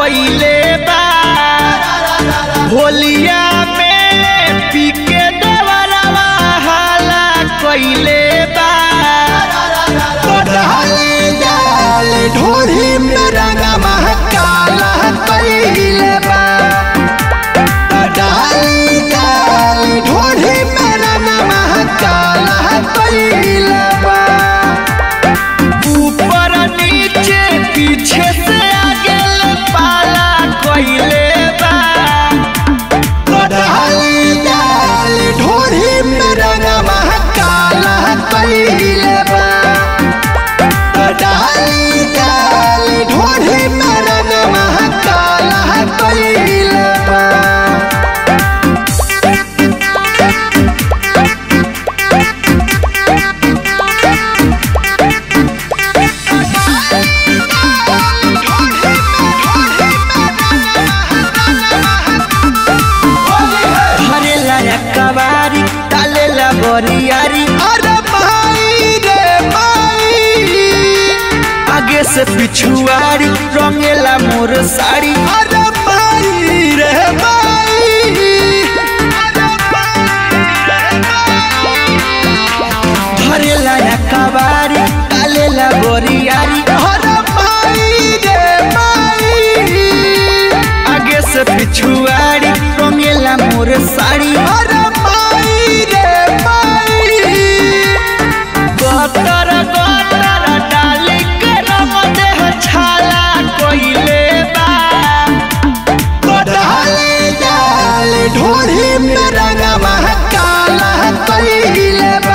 कइले बा होलिया में पी के देवरवा हाला कइले बा डाली डाल ढोरी में रंगवा काला कइले बा डाली डाल ढोरी में रंगवा काला कइले बा ऊपर नीचे पीछे से आगे ले पाला कइले बा डाली डाल ढोरी में रंगवा काला कइले बा डाली डाल ढोरी में रंगवा काला कइले बा हरे लाया कवारी डाले ला बरियारी अरे भाई रे भाई आगे से पिछुआरी रंगेला मोर साड़ी अरे भाई रे भाई हरे लाया कवारी डाले ला बरियारी अरे भाई रे भाई आगे से पिछुआरी रंगेला मोर साड़ी अरे भाई रे भाई गतर गतर डाली के रंग देह छाला कइले बा डाले डाल ढोरी में रंगवा काला कइले बा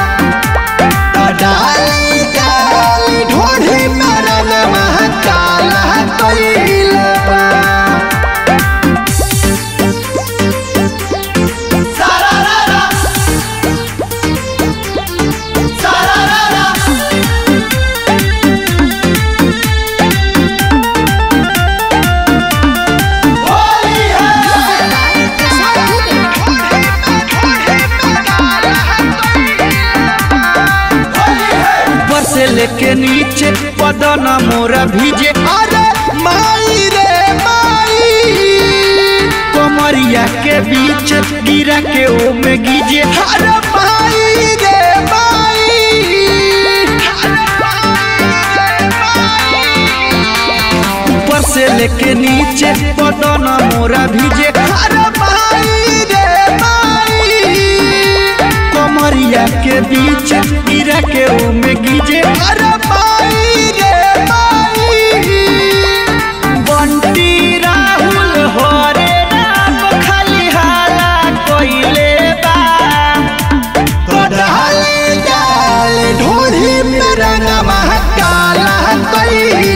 डाले डाल ढोरी में रंगवा काला कइले बा ऊपर से लेके नीचे बदन मोरा भीजे अरे माई रे माई कमरिया के बीच गिरा के ओ में गीजे अरे माई रे माई ऊपर से लेके नीचे बदन मोरा भीजे अरे माई रे माई कमरिया के बीच गिरा के ओ में गीजे अरे माई रे माई बंटी राहुल हरे राम खाली हाला कइले बा डाले डाल ढोरी में रंगवा काला कइले